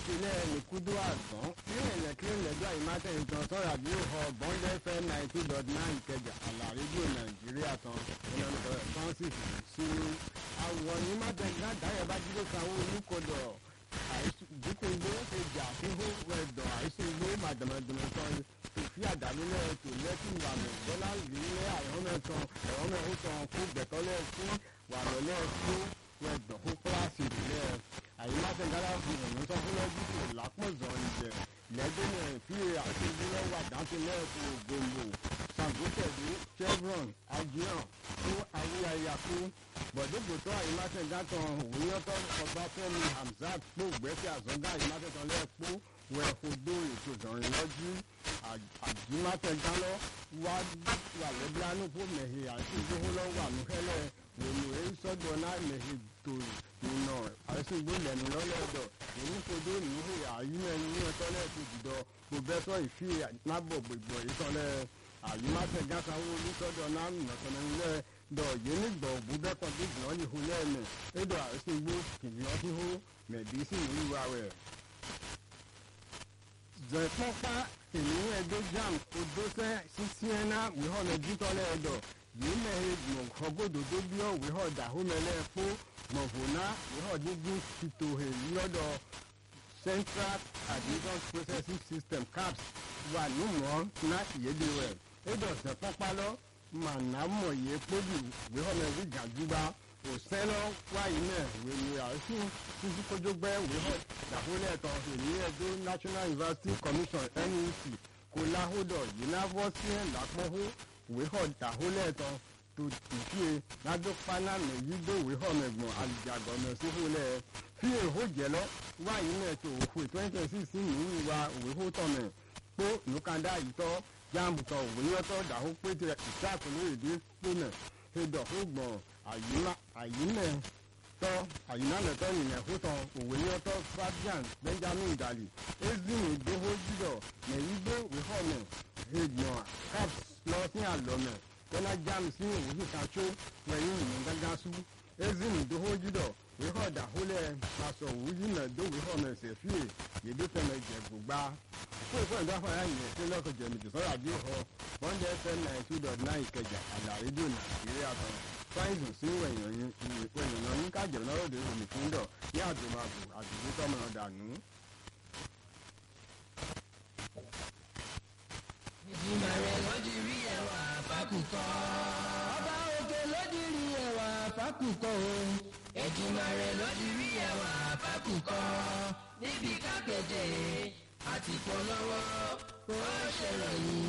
ìpínlẹ̀ nìkúdó àgbọ̀n nínú ìlẹ̀kílẹ̀ lẹ́jọ́ àyèmátẹ̀ ìtàn sọ̀rọ̀ àbí òhò bọ́ńdẹ́ fm ninety dot nine ìkẹjà àlà rédíò nàìjíríà tán ìlànà francis sínú àwọn ìmátẹ̀ dáadáa bá jíde sanwó olùkọ́dọ̀ dípò igbó kejì àfihàn ẹ̀dọ̀ àìsàn igbó màdàmàdàmà tán òfin àdàlúlẹ̀ ètò lẹ́kùn ìwàmẹ̀ bọ́lá ìlú àìhọ́mẹ̀tàn ẹ̀họ́mẹ̀hútàn kó gbẹ̀tọ́lẹ̀ fún wàlọ́lẹ̀ fún ẹ̀dọ̀ kó kíláàsì ìrìlẹ̀ àyíláṣẹ́ gára fún ìrìn sọ́fúnlẹ́jì kò lápọ̀zọ̀ ìjẹ̀ lẹ́gbẹ̀ẹ́ fi àti ìdílé wà dáńtìlẹ̀ fún gbòǹgbò sàgótẹ̀dé chevron ajihan fún awúyáyàkú bọ̀dégbòtọ́ àyíláṣẹ́ gátàn òwúyọ́tọ́ ọbáfẹ́mi hamzat pò gbẹ́sẹ̀ àzọ́gá àyíláṣẹ́ tán lẹ́ẹ̀pọ̀ wẹ̀fọ̀dọ̀ ètò ìdánrin lọ́jú àjímátẹ̀gálọ́ wà lẹ́bíánú fún mẹ̀hìn àti ìgbóhólọ́ wà nùhẹ́lẹ̀ wòlò èyí sọ́dọ̀ náà mẹ̀hìn tó ìnà àìsàn ìgbólẹ̀nu lọ́lẹ́dọ̀ ìmúfodó ìmúhò àyímẹ́ni ní ọtọ́lẹ̀ tó jùdọ̀ pòfẹ́sọ̀ ìfì nábọ̀ gbogbo ìtọ́lẹ̀ àyímátẹ̀gásáwó olùsọ́dọ̀ náà nàtọ̀nẹ́lẹ̀ dọ̀ yìí nígbà òbúbẹ́kọ̀ gbígbọ́n yìí hó lẹ́ẹ̀mẹ̀ ẹ̀dọ̀ àìsàn ìgbó kìnìún híhó mẹ̀dísì ìlú rẹ̀ zẹ̀pọ́pá kìnìún ẹ̀dọ́ jam odósẹ́ sísíẹ́nà wíhọ́lẹ̀ dítọ́lẹ̀ ẹ̀dọ̀ yìí mẹ́rin mọ̀kọ́gbọ́dọ̀ tó bí ọ̀ wíhọ́ dàhómẹ́lẹ́ fún mọ̀fọ́nà wíhọ́ dídún fìtòhè lọ́dọ̀ central admission processing system caps wà númọ̀ ná ìyédè rẹ̀ ẹ̀dọ̀ zẹ̀pọ́pá lọ mànàmọ̀ yẹ kpódù wíhọ́lẹ̀ rí gàdúgbà òsẹ́lọ́ wáyé náà wèlé àìsùn títí kójógbẹ́ wíhọ́ dàhólẹ̀ tán èmi ẹ̀dọ́ national university commission nec kò láhódọ̀ yìí náà bọ́ sí ẹ̀ lápọ́hó wíhọ́ dàhólẹ̀ tán tó tìfíye ládópaná mẹ́yìdó wíhọ́ mẹ́gbọ̀n àlùjàgọ̀mẹ̀ síhólẹ̀ fi èhó jẹ́lọ́ wáyé náà tó òfò twenty twenty six ní ìwà wíhó tọ̀mẹ̀ kpó nùkàndá ìtọ́ jáàmùtọ̀ wíyọ́tọ̀ dàhó pété ìṣàkóló èdè kpónẹ̀ hedọ̀ ó gbọ̀n àyínmẹ̀ tọ́ àyínálẹ̀tọ́ yìnyẹn fútọ̀ òwòyọ́tọ́ fabian benjamin dali ezini doho jùlọ mẹ̀yìgbé wíhọ́mẹ̀ èèyàn caps lọ sí àlọ́mẹ̀ tọ́lá jam sí òwúrọ̀ kàtó wẹ̀yìn ìyẹn gángan sú ezini doho jùlọ wíhọ́dà hólẹ̀ aṣọ òwúyìnà dó wíhọ́mẹ̀ sẹ̀fíè yèdè fẹ́mẹ̀ jẹ̀ gbogbo fún ìfọ̀ ìdáfàyà yìnyẹn tí lọ́kọ̀ jẹ̀mìtì sọ́rọ̀ àbí ọ̀họ́ one day fm nine two dot nine ìkẹjà àlà rédíò nàìjíríà kan fáìsùn sí wẹ̀yìn wẹ̀yìn ní kájẹ̀ náà lóde omi fún dọ̀ ní àdùnmàbù àdùnnú tọ́mọ dànù. ìjìnlẹ̀ rẹ̀ lọ́dí rí ẹwà fákùkọ. ọba òkè lọ́dí rí ẹwà fákùkọ o. ìjìnlẹ̀ rẹ̀ lọ́dí rí ẹwà fákùkọ. níbi kápẹ́tẹ̀ àti polówó ó ṣèròyìn